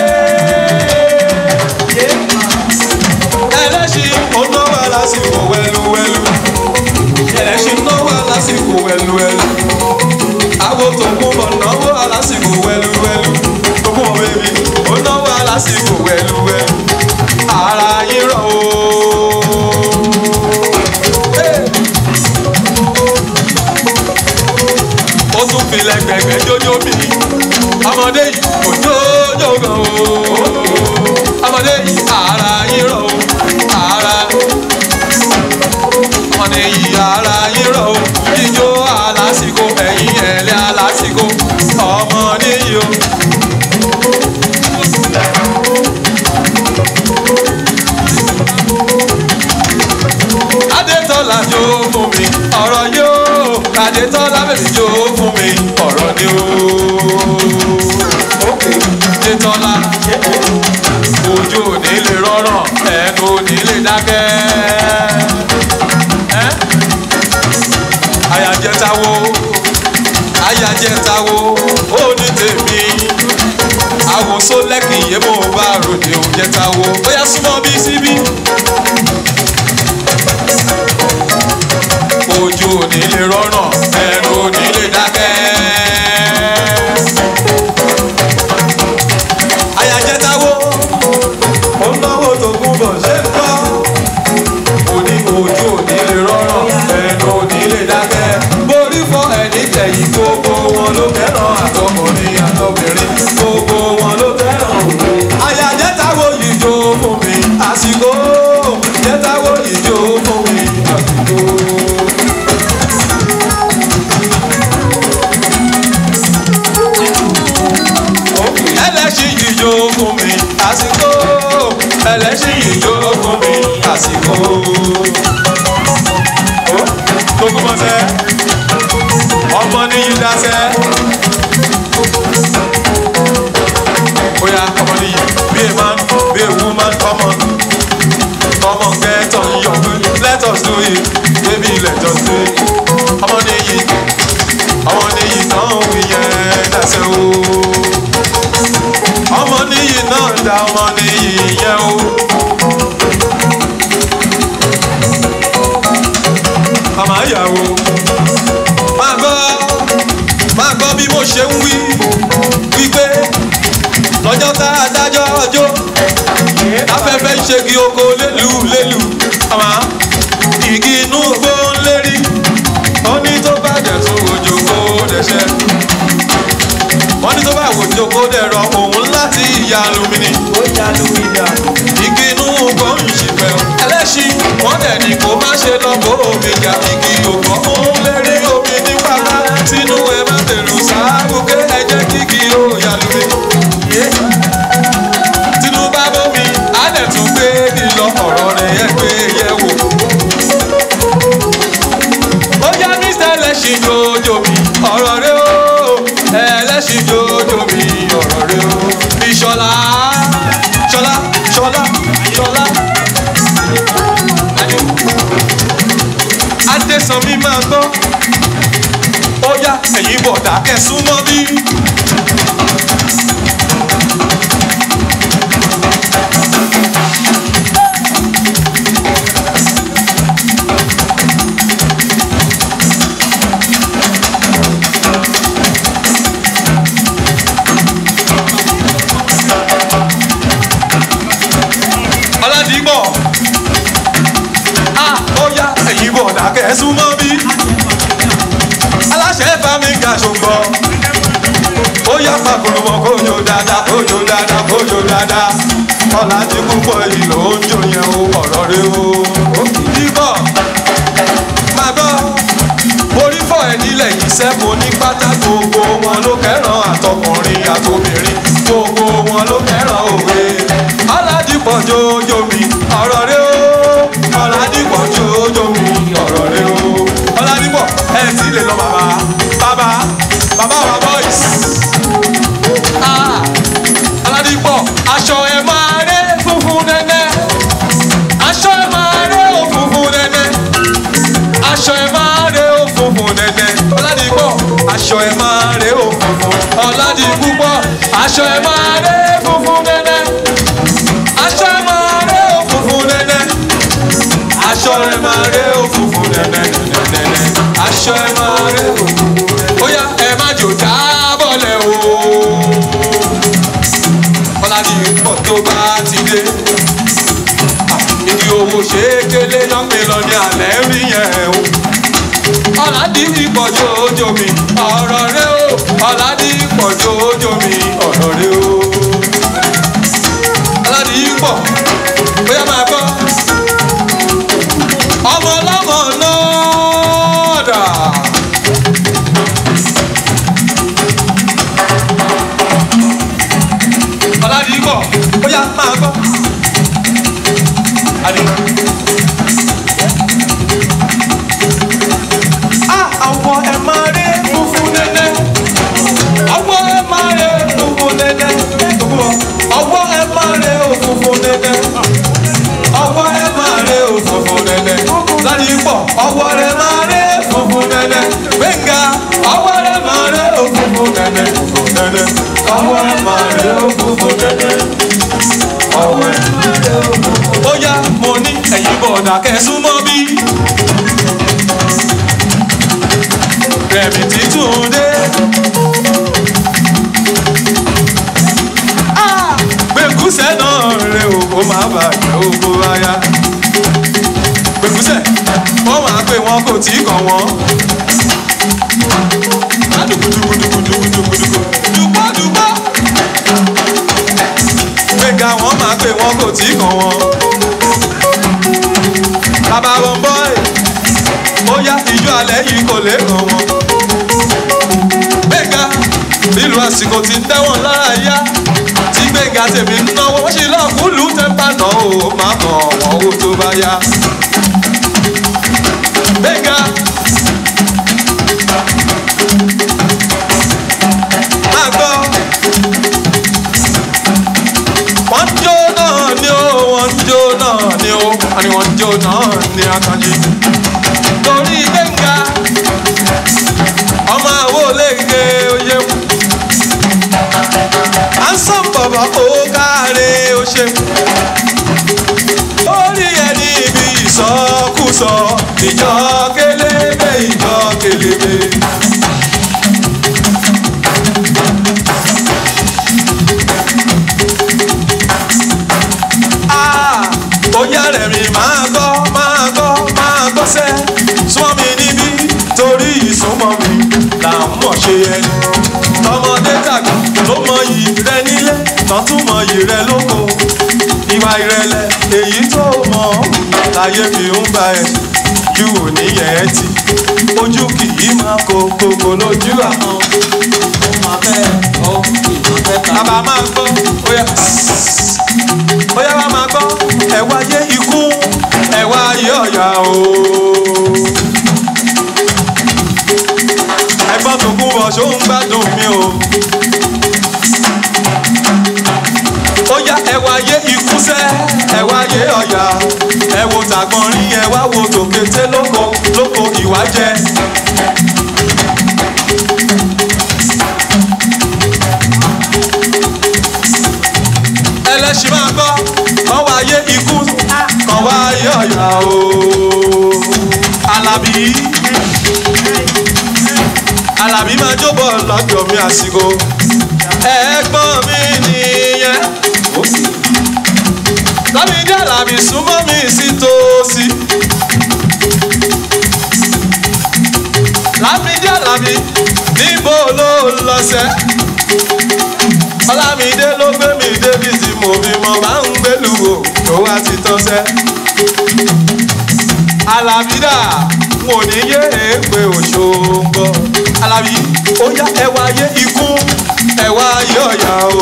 A: yé ẹlẹ́ṣin ó náwó lásìkò wẹ́lúwẹ́lú ẹlẹ́ṣin náwó lásìkò wẹ́lúwẹ́lú àwo tó kún bọ̀ náwó lásìkò wẹ́lúwẹ́lú tó kún bọ̀ bẹ́bí ó náwó lásìkò wẹ́lúwẹ́lú ara yín rọ̀ o. ó tún fi lẹ́gbẹ̀gbẹ̀ jójó mi ọmọdé yìí kò jójó gan o ọmọdé yìí ara yín rọ̀ o ara ọmọdé yìí ara yín rọ̀ o jíjó alásìkò ẹ̀yìn ẹ̀lẹ́ alásìkò ọmọdé yìí o. Adétọ́lá jó fún mi ọ̀rọ̀ yóò Adétọ́lá bèbí jó fún mi ọ̀rọ̀ ni o. Adétọ́lá ojú ò ní lè rọrọ̀ ẹnu ò ní lè dákẹ́. Ẹ́ àyàjẹta wo àyàjẹta wo ó ní tèmi mo bá ròde ò jẹta wo bóyá súnmọ́ bí síbí. ojú ò ní lè rọ́nà ẹnu ò ní lè dákẹ́. àyàjẹta wo ó ń náwó tó kún bọ̀ ṣé ń tọ́ òní ojú òní lè rọrùn ẹnu òní lè dákẹ́. borí fọ ẹni tẹ̀yìn gbogbo wọn ló fẹ́ràn àtọkùnrin àtọbìnrin gbogbo wọn ló fẹ́ràn òwe. àyà jẹ́tàwó yìí jó fún mi àsìkò jẹ́tàwó yìí jó fún mi àsìkò. ẹlẹ́sìn yìí jó fún mi àsìkò ẹlẹ́sìn yìí jó fún mi àsìkò. gbogbo mọ sẹ ọmọ níyì dáṣẹ. Oya ọmọ níyì be a man be a woman come on come on get on your feet let us do it baby let us do it. ọmọ níyì ọmọ níyì náà wí yẹn dáṣẹ o ọmọ níyì náà dá ọmọ níyì yẹn o. màmá ìyàwó máa gbọ́ máa gbọ́ bí mo ṣe ń wí wípé lọ́jọ́ tá a dájọ́ ọjọ́ afẹ́fẹ́ ń ṣègi oko lélu lélu àmọ́ igi inú gbó ń lérí ó ní tó bá dẹ̀ tó òjò kó dẹ̀ṣẹ́ wọ́n ní tó bá wòjò kó dẹ̀rọ òun láti ìyá alumini igi inú gbó ń ṣìpẹ́ o ẹlẹ́ṣin wọ́n dẹ̀ ní kó má ṣe lọ kó omi jà igi ògbọ́ òun lérí omi ní pátá sínú ẹ má tẹ̀lú sáàbùké ẹ jẹ́ kíkì ó yà lómi tinubu abomi á dẹ̀ tún gbé ní lọ ọ̀rọ̀ rẹ̀ yẹ gbé yẹ wò. ó yá mr ẹlẹ́sìn jòjò mi ọ̀rọ̀ rẹ o ẹlẹ́sìn jòjò mi ọ̀rọ̀ rẹ o. ìṣọ̀lá ṣọlá ṣọlá ṣọlá. adésanmi máa gbọ́ ó yá ẹ̀yin bọ̀dà kẹsùn mọ́ bí. ọládìgbọ̀ a ó yá ẹ̀yin bọ̀dà kẹsùn mọ́ bí. aláṣẹ fami ga ṣògbọ́ ó yá pàkúrúmọ̀ kójó dáadáa kójó dáadáa kójó dáadáa ọ̀làdì púpọ̀ yìí ló ń jò yẹn o ọ̀rọ̀ rẹ o. dìbọ̀ máa gbọ́ orí fọ́ ẹ̀ nílẹ̀ yìí sẹ́mo ní pátá gbogbo wọn ló kẹ́ràn àtọkùnrin àtobìnrin gbogbo wọn ló kẹ́ràn òwe. ọ̀làdìpọ̀ jójó mi ọ̀rọ̀ rẹ o ọ̀làdìpọ̀ jójó mi ọ̀rọ̀ rẹ o. ọ̀làdìpọ̀ ẹ̀ tí lè lọ bàbá bàbá bàbá wa boys. Ah, ọ̀làdìpọ̀ aṣọ ẹ̀ máa rẹ́ funfun nẹ́nẹ́ aṣọ ẹ̀ máa rẹ́ òfunfun nẹ́nẹ́ aṣọ ẹ máa rẹ ó funfun nẹ́nẹ́ ọ̀làdìpọ̀ aṣọ ẹ máa rẹ ó funfun ọ̀làdìpúpọ̀ aṣọ ẹ máa rẹ funfun nẹ́nẹ́ aṣọ ẹ máa rẹ ó funfun nẹ́nẹ́ aṣọ ẹ máa rẹ ó funfun nẹ́nẹ́ nẹ́nẹ́ aṣọ ẹ máa rẹ ó funfun nẹ́nẹ́ ó yá ẹ má jò jábọ̀lẹ̀ o ọ̀làdìpọ̀ tó bá ti dé igi owó ṣe é kélé lọ́pẹ́ lọ ní alẹ́ rí yẹn o. ọ̀làdì ìpọ̀jù ojú mi ọ̀rọ̀ rẹ o ọ̀làdì ìpọ̀jù ojú mi ọ̀rọ̀ rẹ o. ọ̀làdì ìpọ̀ bóyá máa gbọ́. ọmọ ọlọ́mọ náà dà. ọ̀làdì ìpọ̀ bóyá máa gbọ́. Adi. Ah, àwọ̀ ẹ̀ máa rí funfun nẹ́nẹ́. Àwọ̀ ẹ̀ máa rí funfun nẹ́nẹ́. Àwọ̀ ẹ̀ máa rí funfun nẹ́nẹ́. Àwọ̀ ẹ̀ máa rí funfun nẹ́nẹ́. Láti pọ̀, àwọ̀ rẹ̀ máa rí funfun nẹ́nẹ́. Gbẹ̀ngà, àwọ̀ rẹ̀ máa rí funfun nẹ́nẹ́. Funfun nẹ́nẹ́. Àwọ̀ rẹ̀ máa rí funfun nẹ́nẹ́. ẹ̀yin bọ̀dà kẹsùmọ́ bí. rẹ̀mí títún dé. gbẹ̀gúsẹ̀ náà rẹ̀ o ó máa bàjẹ́ oko aya. gbẹ̀gúsẹ̀ wọ́n máa pè wọ́n kò tí kàn wọ́n. dùgbùdùgbùdùgbùdùgbùdùgbùdùgbù dùgbọ́dùgbọ́. gbẹ̀gà wọ́n máa pè wọ́n kò tí kàn wọ́n. bàbá wọn bọ́ ẹ̀ ó yá ìjọ alẹ́ yìí kò lè kàn wọ́n. gbẹ̀gà nílùú àsìkò tí ń tẹ́wọ̀n lára yá tí gbẹ̀ngà tèmi ń náwó wọ́n ṣe lọ́ọ̀kúlù tẹ́ńpà náà ó máa kàn wọ́n owó tó bá yá. gbẹ̀ngà máa gbọ́ wọ́n ń jó náà ni ó wọ́n ń jó náà ni ó wọ́n ní wọ́n ń jó náà ni akanji torí gbẹ̀ngà ọmọ àwọn olóògbé oyè mu ansan bàbá ó káre ó ṣe. orí ẹni ibi ìsọkúsọ ìjọ kélébé ìjọ kélébé. Ah, ó yá rẹ̀ mi máa gbọ́ máa gbọ́ máa gbọ́ sẹ́ súnmọ́ mi níbí torí ìsúnmọ́ mi là ń mọ̀ ṣe ẹni tọmọdé tàgbà ló mọyì rẹ nílé tán tún mọyì rẹ lóko ìwà ìrẹ̀lẹ̀ èyí tó mọ láyé fi ń bá ẹ ju òníyẹn ẹ ti ojú kì í máa kó kókó lójú àwọn bàbá máa gbọ́ bóyá bóyá wàá máa gbọ́ ẹ wáyé ikú ẹ wáyé ọ̀yà o. ẹgbọ́n tó kú bọ̀ ṣó ń gbádùn mi o. ó yá ẹ wáyé ikú sẹ́ ẹ wáyé ọ̀yà ẹ wo tàgbọ̀n rí ẹ wá wo tòkété lóko lóko ìwà jẹ. ẹlẹ́sìn máa gbọ́ kàn wáyé ikú kàn wáyé ọ̀yà o. Alábí Alábí máa jóbọ̀ lọ́jọ́ mi àsìkò ẹ̀gbọ́n mi nìyẹn. Lámídé Alábí súnmọ́ mi sí tòsí. Lámídé Alábí níbo ló lọ sẹ́? Ọlámídé ló gbé mi débi tí mo fi mọ máa ń gbélu wò tó wá ti tọ́sẹ́. Alábí dà mo ní yé èpè òṣogbo. Alábí ó yá ẹ wáyé ikú ẹ wáyé ọ̀yà o.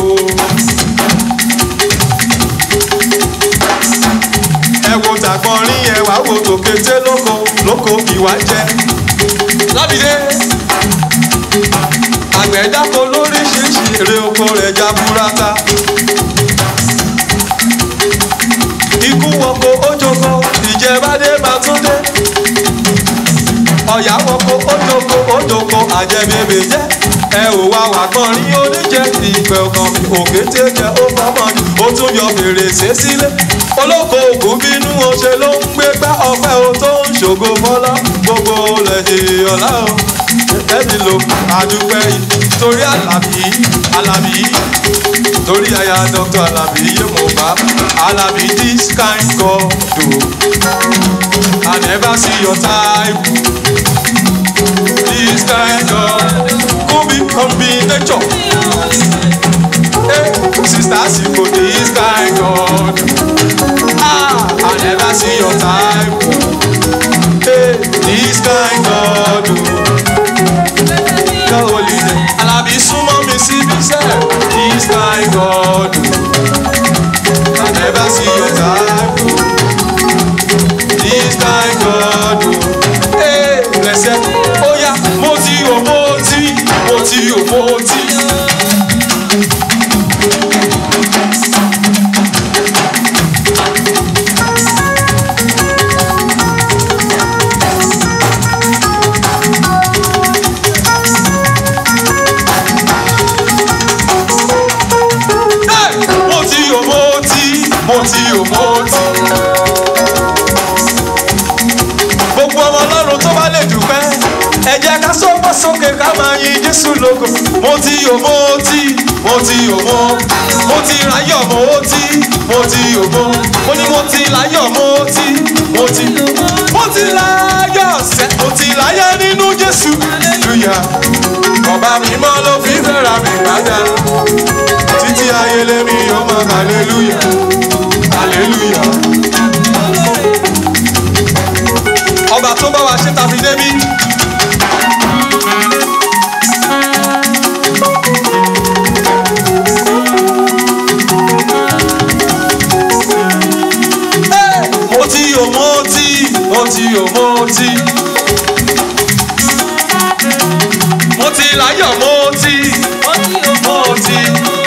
A: Ẹ wo tàgbọ́n rí ẹ wá wo tòkété lóko lóko ìwà jẹ. Lábìdé àgbẹ̀ dáko lóríṣiríṣi èrè oko rẹ̀ já burata. ikú wọko ojoko ìjẹbádé máa tún dé. ọ̀yà wọko ojoko ojoko àjẹbébè jẹ́. ẹ ò wá wà kan rí oníjẹ ìgbẹ́ ọkàn mi òkété jẹ ó fọmọ ni ó tún yọ fèrèsé sílé. olóko ògùn bínú oṣè ló ń gbé gbá ọpẹ́ o tó ń ṣògo fọlá gbogbo lẹ́yìn ọ̀la o ẹni lo àdúpẹ́ yìí torí Àlàbí Àlàbí torí aya Dr. Àlàbí yóò mọ̀ bá Àlàbí this kind God o I never see your type this kind God could be combination hey, sister siko this kind God ah I never see your type hey, this kind God o. Ká holiday. Alábí súnmọ́ mi síbi sẹ́. This kind God. I never see your type. This kind God. Hey, blessed. Ó yá, mo ti o, mo ti, mo ti o, mo ti. Hey, mo ti o, mo ti, mo ti o, mo ti. jésù lógo mo ti yò mo ti mo ti yò mo mo ti ráyọ̀ mo ti mo ti yò mo mo ní mo ti láyọ̀ mo ti mo ti mo ti láyọ̀ sẹ́ mo ti láyọ̀ nínú jésù hallelujah ọba mímọ́ ló fi fẹ́ra mi padà títí ayé lémi yóò mọ hallelujah hallelujah. ọba tó bá wa ṣe tàbí débi. mo ti yò mo ti mo ti yò mo ti. mo ti láyọ̀ mo ti mo ti.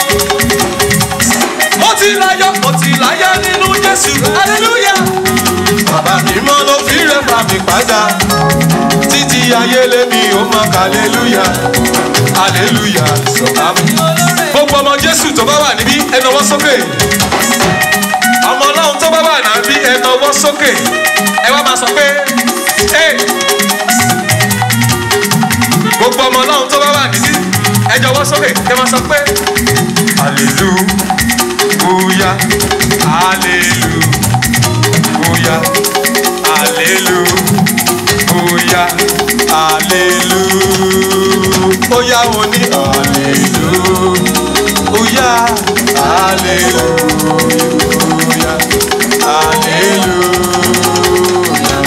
A: mo ti láyọ̀ mo ti láyọ̀ nínú jésù hallelujah. bàbá mi mọ́ ló fi rẹ̀ bá mi padà títí ayé lémi ó mọ hallelujah hallelujah sọ̀rọ̀ mi. gbogbo ọmọ jésù tó bá wà níbí ẹ nawọ́ sókè ọmọ ọlọ́run tó bá wà níbí ẹ nawọ́ sókè ẹ wá máa sọ pé hey gbogbo ọmọ ọlọ́run tó bá wà níbí ẹ jọwọ́ sókè kẹ máa sọ pé hallelujah hallelujah hallelujah hallelujah ó yá wọn ní hallelujah hallelujah hallelujah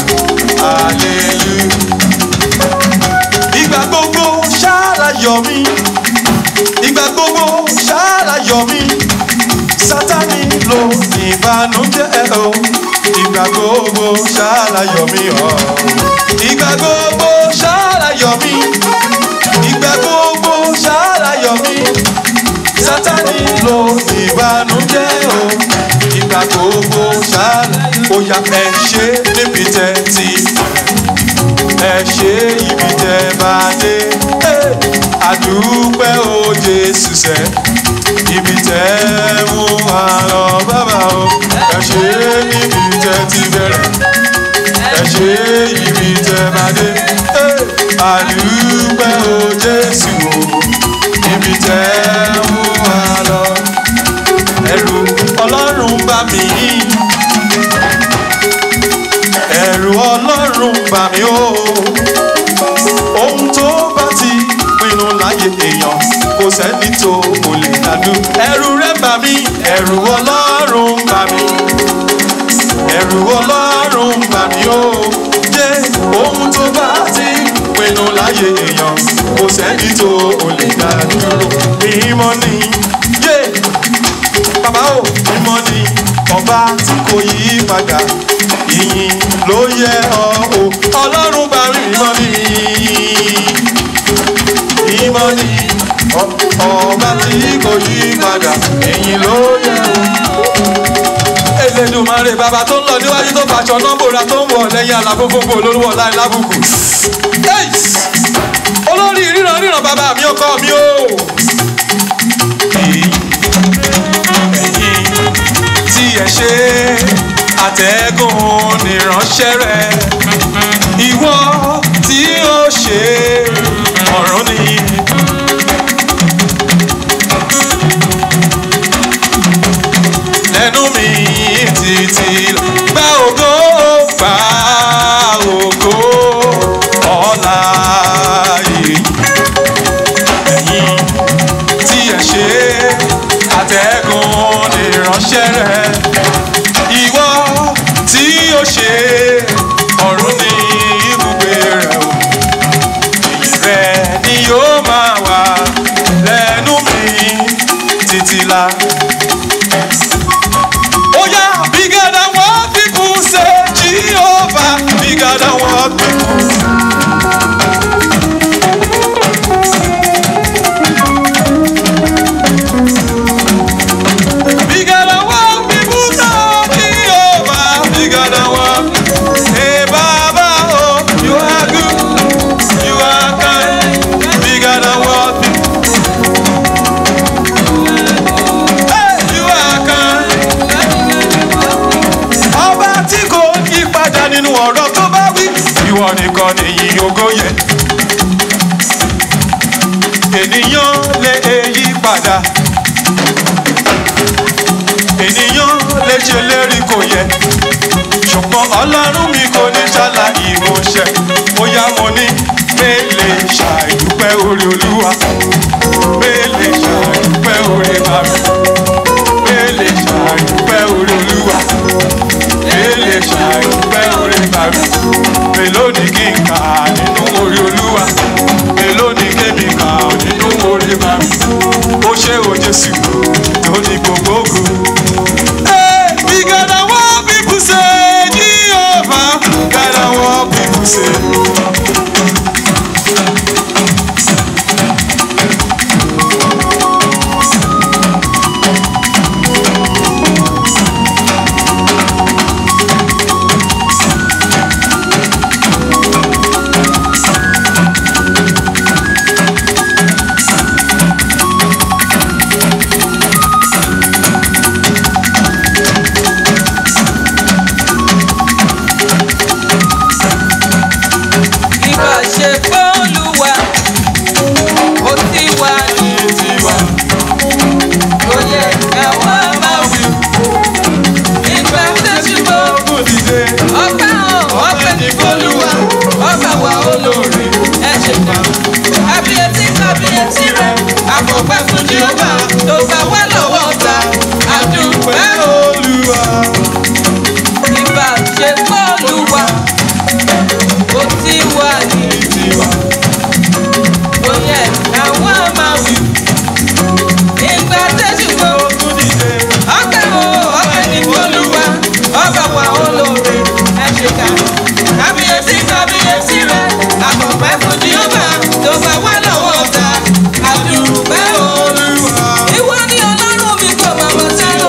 A: hallelujah ìgbà gbogbo ṣáàlàyọ̀ mi ìgbà gbogbo ṣáàlàyọ̀ mi sátani ló ìbànújẹ́ o ìgbà gbogbo ṣáàlàyọ̀ mi o ìgbà gbogbo ṣáàlàyọ̀ mi ìgbà gbogbo ṣáàlàyọ̀ mi sátani ló ìbànújẹ́ o ìgbà gbogbo ṣáàlàyọ̀ ó yá ẹ ṣe níbi tẹ́ ti ẹ ṣe ibi tẹ bá dé àdúpẹ́ o jésù sẹ́ ibi tẹ mú wa lọ bàbá o ẹ ṣe níbi tẹ ti bẹ̀rẹ̀ ẹ ṣe ibi tẹ bá dé àdúpẹ́ o jésù o ibi tẹ mú wa lọ ẹ̀rù ọlọ́run bá mi ẹ̀rù ọlọ́run bà mí o ohun tó bá ti pinnu láyé èèyàn kò sẹ́ni tó kò lè dàdú ẹ̀rù rẹ̀ bà mí ẹ̀rù ọlọ́run bà mí ẹ̀rù ọlọ́run bà mí o yé ohun tó bá ti pinnu láyé èèyàn kò sẹ́ni tó kò lè dàdú mímọ́ ni yé bàbá o mímọ́ ni ọba tí kò yí padà ìyìn ló yẹ ọ o ọlọ́run bá rí mímọ́ ní mímọ́ ní ọba tí kò yí padà ìyìn ló yẹ o. Elédùmarè bàbá tó ń lọ níwájú tó fàṣọ nọ́mbòrà tó ń wọ̀ lẹ́yìn àlàfófófó olórúwọ̀ láì lábùkù. olórí ríran ríran bàbá mi ọkọ mi o. ẹ̀yin tí ẹ ṣe àtẹ̀gùn nìránṣẹ́ rẹ̀ ìwọ tí ó ṣe ọ̀run ni. lẹ́nu mi títí gba ògo gba ògo ọ̀la yìí ẹ̀yin tí ẹ ṣe àtẹ̀gùn nìránṣẹ́ rẹ̀ ìwọ tí ó ṣe ọ̀run ní ibùgbé rẹ̀ o èyí rẹ̀ ni yóò máa wà lẹ́nu mi títí la. Oya, bigger than what people say, Jehovah, bigger than what people Bigger than what people know, Jehovah, bigger than what. Hey, Baba, oh, you are good, you are kind, bigger than what. Hey, you are kind. Ọba tí kò yí padà nínú ọ̀rọ̀ tó bá wí, ìwọ nìkan nìyí ògo yẹ. ènìyàn lè yí padà ènìyàn lè ṣe lérí kò yẹ ṣùgbọ́n ọlọ́run mi kò ní ṣàlà ìmọ̀ṣẹ́ bóyá mo ní mélè ṣàìdúpẹ́ orí olúwa mélè ṣàìdúpẹ́ orí bàbá mélè ṣàìdúpẹ́ orí olúwa mélè ṣàìdúpẹ́ orí bàbá mélòó ni kí n kà nínú orí olúwa mélòó ni kébì kà nínú orí bàbá ó ṣe o jésù lóní gbogbo ogun. Hey, we gotta what people say, Jehovah. Gotta what people say.
B: Ìbá ṣe fọ́lùwà, ó ti wà ní
A: Tiwa,
B: oyè ẹ̀wà máa wí. Ìgbà tẹ̀sí bò,
A: kò dìde,
B: ọ̀pẹ hàn, ọ̀pẹ ní fọ́lùwà, ọ̀pẹ wà olórí, ẹ ṣe kà. Kábíyèsí kábíyèsí rẹ̀, àfọ̀pẹ́ fún Jehova, tó gbà wá lọ́wọ́ ọ̀tá, àdúpẹ́ o.
A: Olúwa.
B: Ìbá ṣe fọ́lùwà, ó ti wà ní
A: Tiwa,
B: oyè ẹ̀wà máa wí. Ìgbà tẹ̀sí bò.
A: kò dìde,
B: ọpẹ́ o ọpẹ́ ní olúwa ọba wa olóore ẹ ṣe ká kábíyèsí kábíyèsí rẹ àkọ́pẹ́ fún jíọ́bà tó bá wà lọ́wọ́ ọ̀tá àdúpẹ́ olúwa. ìwọ ni ọlọ́run mi kò máa mọ̀ sẹ́lò.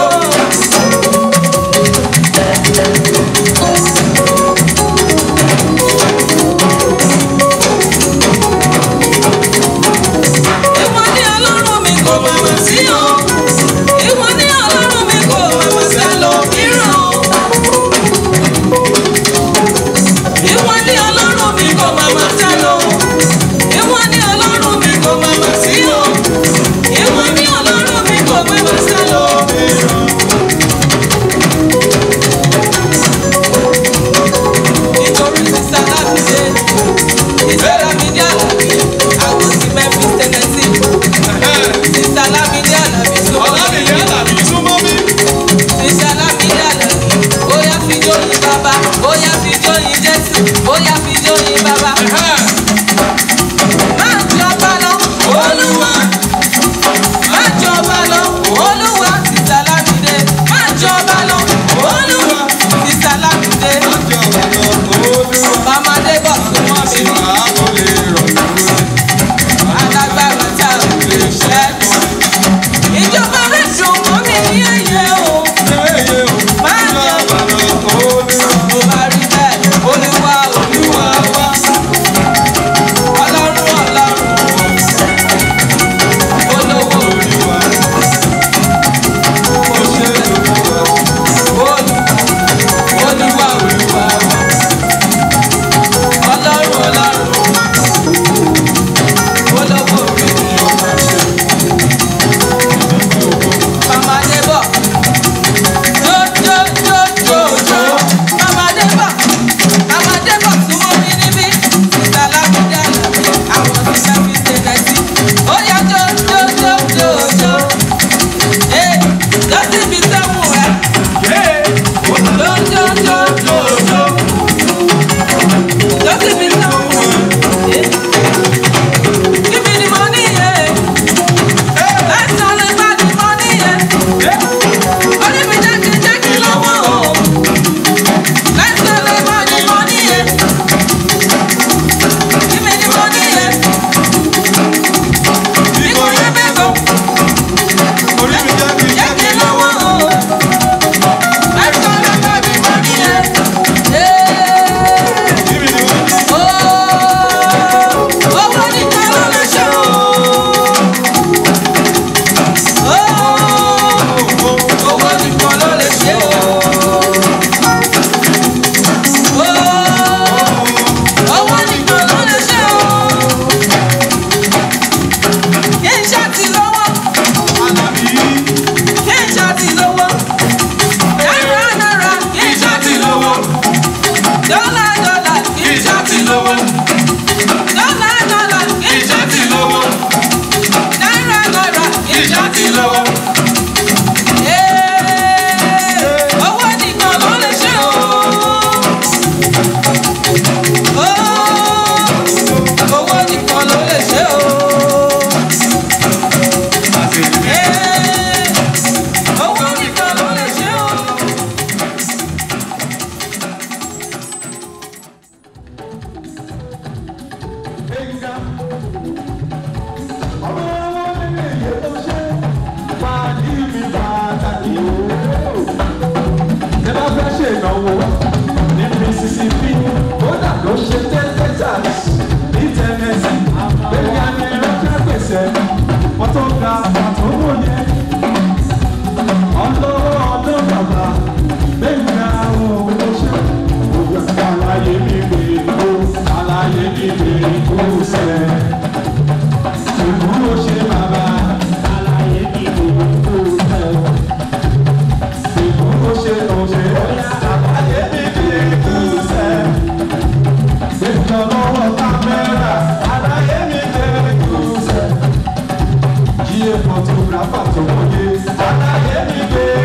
B: ìwọ ni ọlọ́run mi kò máa mọ̀ sí o. ìwọ ni ọlọ́run mi kò máa mọ̀ sẹ́lò mìíràn. Ìwọ ni ọlọ́run mi kò máa ma sá lọ. Ìwọ ni ọlọ́run mi kò máa ma sí lọ. Ìwọ ni ọlọ́run mi kò máa ma sá lọ. Nítorí sísá lábìdé, sísá lábìdé àlàbí, àwọn ti Memphis Tennessee. Sísá lábìdé àlàbí súnmọ́ mi.
A: Ọlámìyá làbí súnmọ́ mi.
B: Sísá lábìdé àlàbí, bóyá fi jóyin bàbá, bóyá fi jóyin Jésù, bóyá fi jóyin bàbá. Máa jọba lọ, Olúwa. Máa jọba lọ, Olúwa. Sísá lábìdé, máa jọba lọ, Olúwa. Sísá lábìdé, Màmá Débọ̀ súnmọ́ mi ní alágbára tá a lè ṣẹ́gun. Ìjọba rẹ̀ dùn mọ́ mi ní ẹ̀yẹ o. Máa jọba lọ. Mo bá rí bẹ́ẹ̀, Olúwa Olúwa wá.
A: gbẹ̀ngà. ọmọ wọn lè yẹ tó ṣe pàdé mi pàtàkì o. ẹ bá fẹ́ ṣe ìnáwó ní mississippi kódà ló ṣe texas ní tennessee gbẹ̀ngà ni rọ́jà pèsè wọ́n tó ga pàtó wọ̀nyẹ. ọlọ́wọ́ ọdún bàbá gbẹ̀ngà òun ló ṣe. Àlàyé mi gbè kó, àlàyé mi gbè kó sẹ́. Ìbúrò ṣe bàbá, àlàyé mi gbè kó sẹ́. Ìbúrò ṣe òṣè, àlàyé mi gbè kó sẹ́. Gbẹ̀ngàn lọ́wọ́ kámẹ́rà, àlàyé mi gbè kó sẹ́. Jíye photographer tó wọlé, àlàyé mi gbè